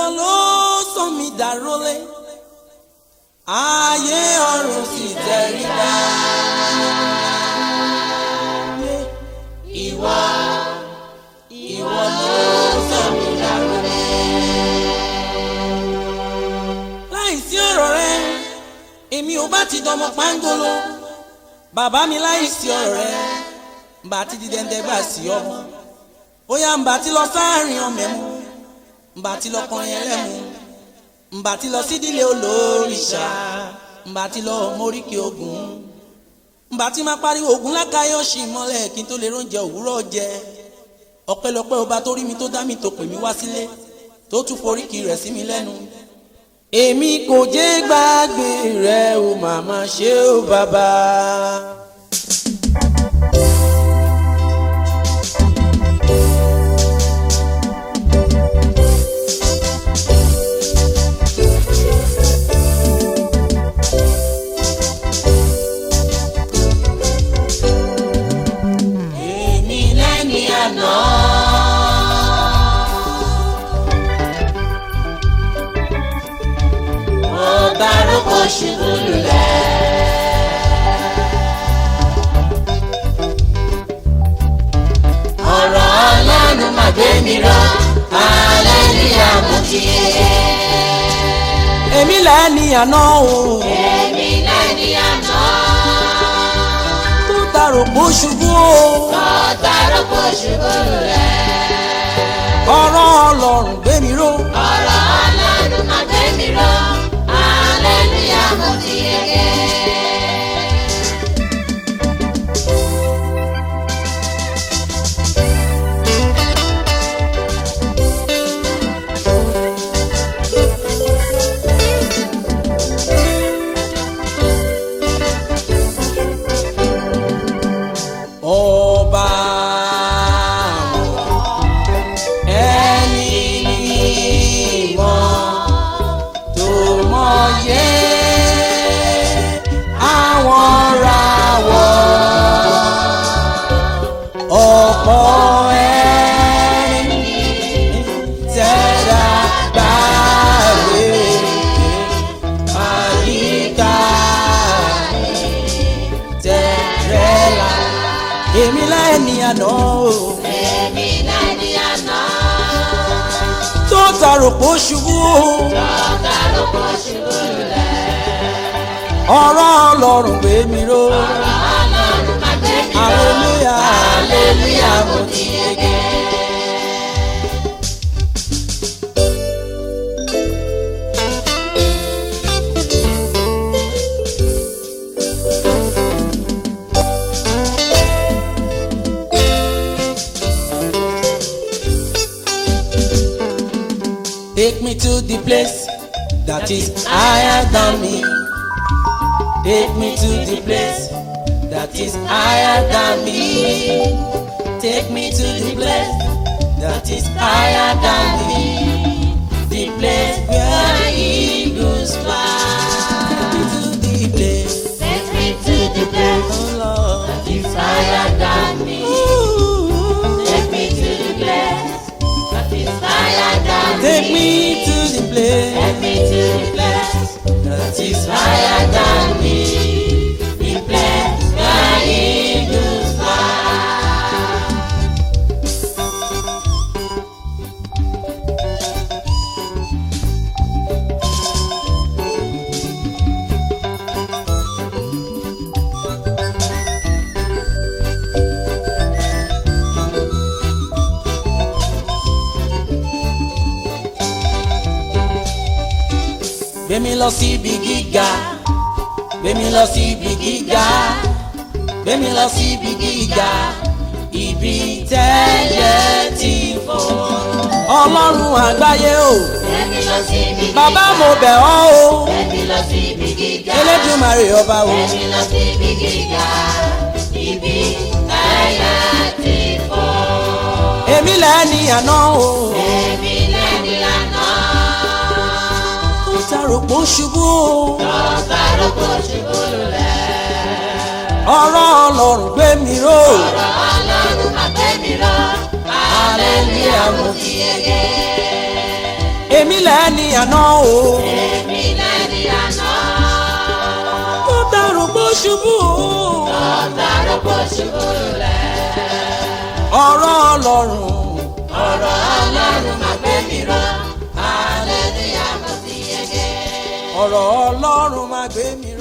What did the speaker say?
ìwọ ló sọ mí dàrólé ayé ọ̀run sì tẹríba. ìwọ ìwọ ló sọ mí dàrólé. láìsí ọ̀rọ̀ rẹ èmi ò bá ti dọmọ pángolo bàbá mi láìsí ọ̀rọ̀ rẹ mbà ti di dẹ́ndẹ́ gbà sí ọmọ bóyá mbà ti lọ sáàrin ọmọ ẹ̀mú mbà ti lọ kọrin ẹlẹ́mu mbà ti lọ sídìlé olóríṣà mbà ti lọ móríkì ogun mbà ti máa pariwo ogun lákàáyọ̀ ṣì mọ́lẹ̀ kí n tó lè róúnjẹ òwúrọ̀ jẹ ọpẹ́lọpẹ́ ọba tó rí mi tó dá mi tó pè mí wá sílé tó tún foríkì rẹ̀ sí mi lẹ́nu èmi kò jẹ́ gbàgbé rẹ o màmá ṣé o bàbá. èmi lẹ́ni àná. ọba arókò ṣubú lulẹ̀. ọ̀rọ̀ ọlọ́run má gbé mi ró alẹ́ ní àmúkìyẹ. èmi lẹ́ni àná o. Èmi lẹ́ni àná, tó tarò kó ṣubú o. ọ̀tá rògbò ṣubú lulẹ̀. ọ̀rọ̀ ọlọ́run gbé mi ró. Ọ̀rọ̀ Ọlọ́run máa gbé mi ró, hallelujah mo ti yege. ọba ẹni mímọ́ tó mọyé àwọn ràwọ̀ ọ̀pọ̀ ẹni tẹ̀dá gbàgbé àyíká tẹ̀rẹ̀lá èmi lẹ́ni àná o Èmi lẹ́ni àná, tó tarò pó ṣubú o ọ̀tá rògbò ṣubú lulẹ̀. ọ̀rọ̀ ọlọ́run gbé mi ró Ọ̀rọ̀ Ọlọ́run máa gbé mi ró, hallelujah hallelujah mo ti yege. Take me to the place that is higher than me. Take me to the place that is higher than me. Take me to the place that is higher than me. The place where eagles fly. Take me to the place, Take me to the place oh Lord. that is higher than me. Ooh. Take me to the place that is higher than Take me. me to the place Take me to the place that is higher than me. The place where eagles fly. gbé mi lọ sí ibi gíga gbé mi lọ sí ibi gíga gbé mi lọ sí ibi gíga ibi tẹ́lẹ̀ ti fò. ọlọ́run àgbáyé o Take me lọ sí ibi gíga. bàbá mo bẹ̀ ọ́ o Take me lọ sí ibi gíga. elédùnmarè ọba o Take me lọ sí ibi gíga. Ibi táyà ti fò. èmi lẹ́ni àná o Èmi lẹ́ni àná. ó tarò pé ó ṣubú o Ọ̀tá rògbò ṣubú lulẹ̀. ọ̀rọ̀ ọlọ́run gbé mi ró Ọ̀rọ̀ Ọlọ́run máa gbé mi ró. Hallelujah mo ti yege. èmi lẹ́ni àná o. èmi lẹ́ni àná. ó dàrú bó ṣubú o. ọ̀tá ló kó ṣubú lẹ̀. ọ̀rọ̀ ọlọ́run. ọ̀rọ̀ ọlọ́run máa gbé mi ró. hallelujah mo ti yege. ọ̀rọ̀ ọlọ́run máa gbé mi